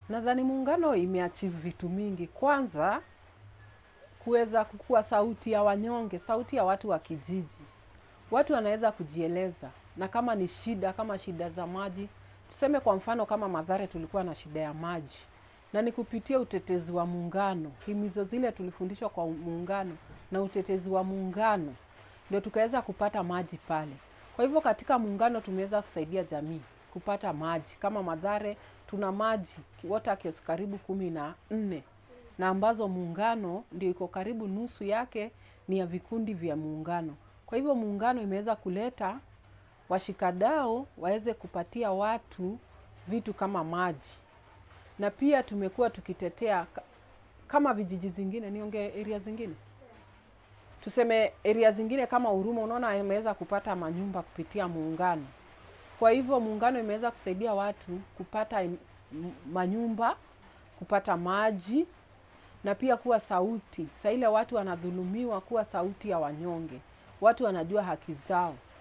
Nadhani muungano imeachieve vitu mingi. Kwanza kuweza kukuwa sauti ya wanyonge, sauti ya watu wa kijiji. Watu wanaweza kujieleza, na kama ni shida, kama shida za maji, tuseme kwa mfano kama Mathare tulikuwa na shida ya maji, na ni kupitia utetezi wa muungano, himizo zile tulifundishwa kwa muungano na utetezi wa muungano, ndio tukaweza kupata maji pale. Kwa hivyo katika muungano tumeweza kusaidia jamii kupata maji. Kama Mathare tuna maji water kiosk karibu kumi na nne na ambazo muungano ndio iko karibu nusu yake ni ya vikundi vya muungano. Kwa hivyo muungano imeweza kuleta washikadau waweze kupatia watu vitu kama maji, na pia tumekuwa tukitetea ka- kama vijiji zingine, niongee area zingine, tuseme area zingine kama Huruma, unaona imeweza kupata manyumba kupitia muungano. Kwa hivyo muungano imeweza kusaidia watu kupata im- m- manyumba, kupata maji na pia kuwa sauti. Saa ile watu wanadhulumiwa, kuwa sauti ya wanyonge, watu wanajua haki zao.